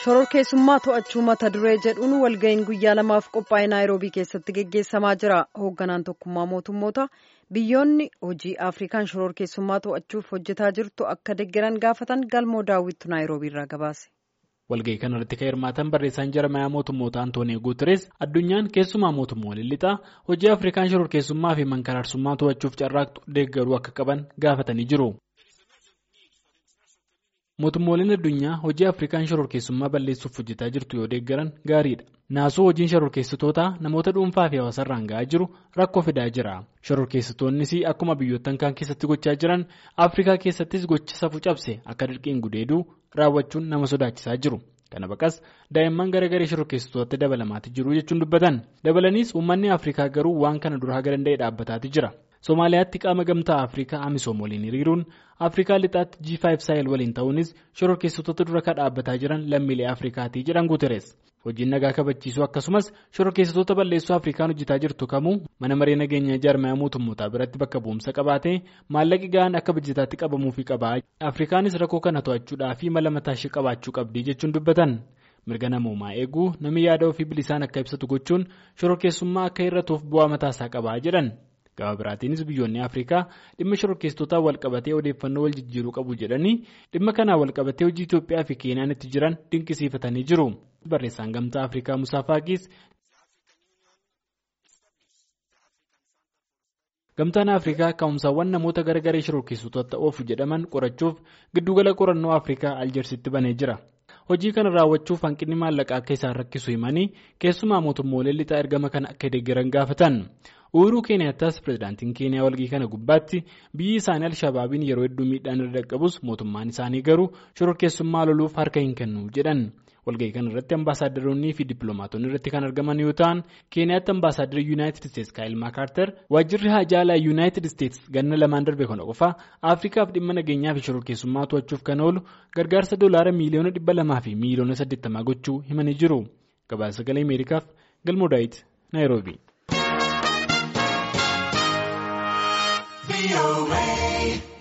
shororkeessummaa to'achuu mata duree jedhuun walga'iin guyyaa lamaaf qophaa'e naayiroobii keessatti geggeessamaa jira hoogganaan tokkummaa mootummoota biyyoonni hojii afrikaan shororkeessummaa to'achuuf hojjetaa jirtu akka deggeran gaafatan galmoo daawwittu naayiroobii irraa gabaase. walga'ii kana irratti kan hirmaatan barreessaan jarmayaa mootummoota antoonii guuteres addunyaan keessumaa mootummoonni lixaa hojii afrikaan shororkeessummaa fi mankaraarsummaa to'achuuf carraaqxu deeggaruu akka qaban gaafatanii jiru. mootummooliin addunyaa hojii afrikaan shororkeessummaa balleessuuf hojjetaa jirtu yoo deeggaran gaariidha naasuu hojiin shororkeessitootaa namoota dhuunfaa fi hawaasarraan ga'aa jiru rakkoo fidaa jira shororkeessitoonnis akkuma biyyoottan kaan keessatti gochaa jiran afrikaa keessattis gocha safuu cabse akka dirqiin gudeeduu raawwachuun nama sodaachisaa jiru kana baqas daa'imman garagalee shororkeessitootatti dabalamaati jiru jechuun dubbatan dabalaniis uummanni afrikaa garuu waan kana dura haga danda'e dhaabbataati jira. Somaaliyaatti qaama gamtaa Afrikaa Amisoom waliin hiriiruun Afrikaa lixaatti G5 Sahel waliin ta'uunis shororkeessitoota dura kan dhaabbataa jiran lammiilee Afrikaatii jedhan Guuteres. Hojiin nagaa kabachiisuu akkasumas shororkeessitoota balleessuu Afrikaan hojjetaa jirtu kamuu mana maree nageenya jaarmaya mootummootaa biratti bakka bu'umsa qabaatee maallaqi ga'aan akka bajjetaatti qabamuufi qabaa. Afrikaanis rakkoo kana to'achuudhaa fi mala mataa ishee qabaachuu qabdii jechuun dubbatan. mirga namoomaa eeguu namni yaada ofii bilisaan akka ibsatu gochuun shororkeessummaa akka hir'atuuf bu'aa mataasaa qabaa jedhan. gaba biraatiinis biyyoonni afrikaa dhimma shororkeessitootaa walqabatee odeeffannoo wal jijjiiruu qabu jedhanii dhimma kanaa walqabatee hojii itiyoophiyaa fi keeniyaan itti jiran dinqisiifatanii jiru barreessaan gamtaa afrikaa musaa faaqiis gamtaan afrikaa ka'umsaawwan namoota gargaree shororkeessitoota oofu jedhaman qorachuuf giddugala qorannoo afrikaa aljeersitti banee jira. hojii kana raawwachuuf hanqinni maallaqaa akka isaan rakkisu himanii keessumaa mootummoolee lixaa ergama kana akka deeggaran gaafatan uhuruu keeniyaattas pirezidaantiin keeniyaa walgii kana gubbaatti biyyi isaanii alshabaabiin yeroo hedduu miidhaan irra dhaqqabus mootummaan isaanii garuu shororkeessummaa loluuf harka hin kennu jedhan walgahii kana irratti ambaasaadaronni fi dippiloomaatonni irratti kan argaman yoo ta'an keeniyaatti ambaasaadarri yuunaayitid isteetsi kaayil maakaartar waajjirri haajaalaa yuunaayitid isteetsi ganna lamaan darbe kana qofa afrikaaf dhimma nageenyaa fi shororkeessummaa to'achuuf kan oolu gargaarsa doolaara miiliyoona dhibba lamaa fi miiliyoona saddeettamaa gochuu himanii jiru gabaasa sagalee ameerikaaf galmoo daawit naayiroobii.